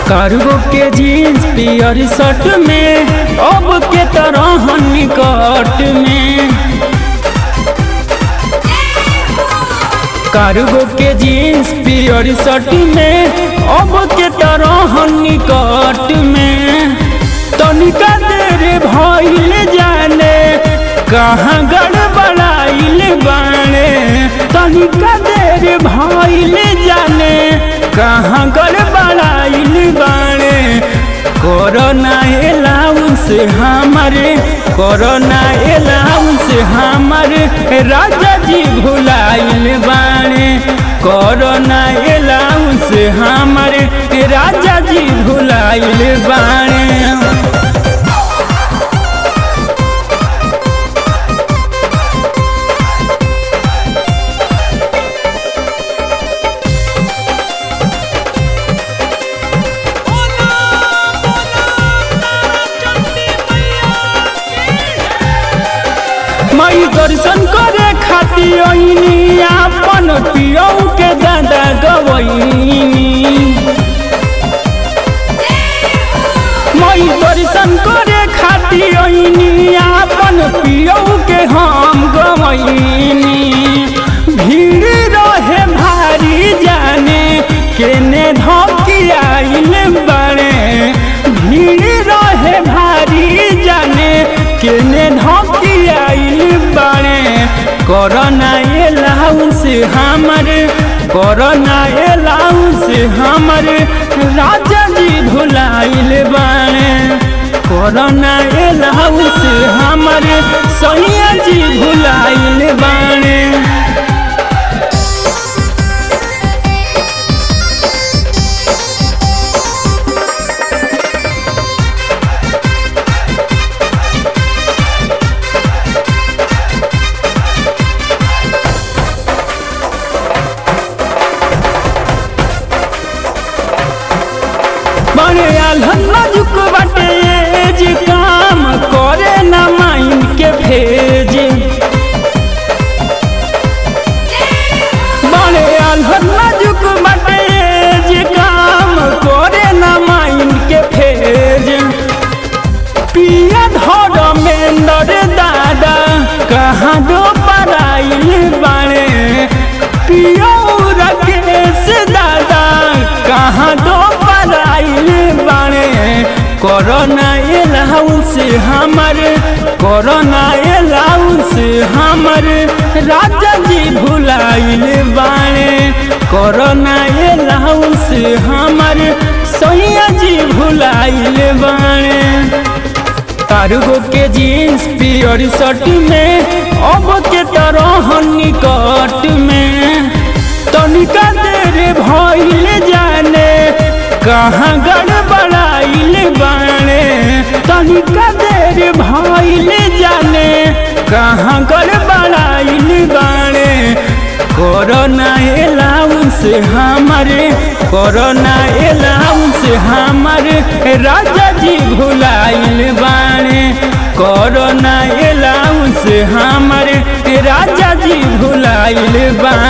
cargo के jeans पियर shirt में अब के तरह निकट में कार्गो के जीन्स पियर शर्ट में अब के तरह निकट में तनिका देर भइल जाने कहाँ गड़बड़ाइल बाणे तनिका देर भइल जाने कहाँ गड़बड़ाइल बाणे कोरोना अलाउंस हमारे कोरोना अलाउंस हमारे राजा जी भुलाइल बाणे कोरोना अलाउंस हमारे राजा जी भुलाइल बाणे मई दर्शन करे खातिर ओइनी आपन पियौ के दादा गवैनी मई दर्शन करे खातिर ओइनी आपन पियौ के हम गवैनी भीड़ रहे भारी जाने केने धकियाइल बड़े भीड़ रहे भारी जाने केने धकियाइल बड़े कोरोना अलाउंस हमर कोरोना अलाउंस हमर राजा जी भुलाइल बड़े कोरोना अलाउंस हमर सैया जी भुलाइल बड़े बड़े आल्हन नाजुक बाटे जे काम करे ना माइन के भेज बड़े आल्हन नाजुक बाटे जे काम करे ना माइन के भेज पिया धर में नर दादा कहाँ दो पराइल बाड़े पिया रकेश दादा कहाँ दो पराइल बाड़े कोरोना अलाउंस हमर कोरोना अलाउंस हमर राजा जी भुलाइल बाड़े कोरोना अलाउंस हमर सैया जी भुलाइल बाड़े कार्गो के जीन्स पियर शर्ट में अब के तरह निकट में तनिका देर भइल जाने कहाँ गड़बड़ाइल बाणे तनिका देर भइल जाने कहाँ गड़बड़ाइल बाणे कोरोना अलाउंस हमारे कोरोना अलाउंस हमारे राजा जी भुलाइल बाणे कोरोना अलाउंस हमारे राजा जी भुलाइल बाणे